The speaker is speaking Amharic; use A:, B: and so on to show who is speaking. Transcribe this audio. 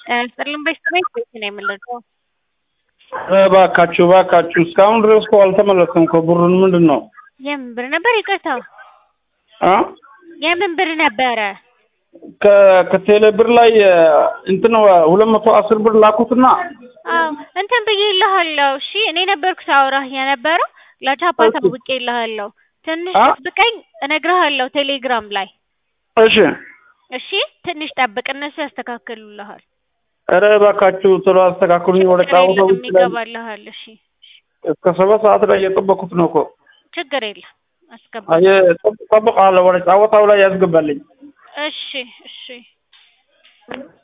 A: ጥርልን በሽታ ቤት ነው የምንልቀው።
B: እባካችሁ እባካችሁ እስካሁን ድረስ እኮ አልተመለሰም እኮ ብሩን ምንድን ነው
A: የምን ብር ነበር? ይቅርታ
B: አ
A: የምን ብር ነበረ?
B: ከ- ከቴሌ ብር ላይ እንትን ሁለት መቶ አስር ብር ላኩትና
A: አዎ እንትን ብዬልሃለሁ። እሺ እኔ ነበርኩ ሳውራህ የነበረው ለቻፓ
B: እሺ።
A: ታውቄልሃለሁ። ትንሽ
B: አ?
A: ጠብቀኝ እነግርሃለሁ ቴሌግራም ላይ
B: እሺ
A: እሺ። ትንሽ ጠብቅ፣ እነሱ ያስተካክሉልሃል።
B: ኧረ እባካችሁ ቶሎ አስተካክሉኝ ወደ
A: ችግር
B: ጫወታው
A: የለም
B: ውስጥ ላይ
A: ይገባልሃል። እሺ
B: እስከ ሰባት ሰዓት ላይ እየጠበኩት ነው እኮ
A: ችግር የለም አስገባ።
B: አየ ጠብቃለሁ ወደ ጫወታው ላይ ያስገባልኝ
A: እሺ እሺ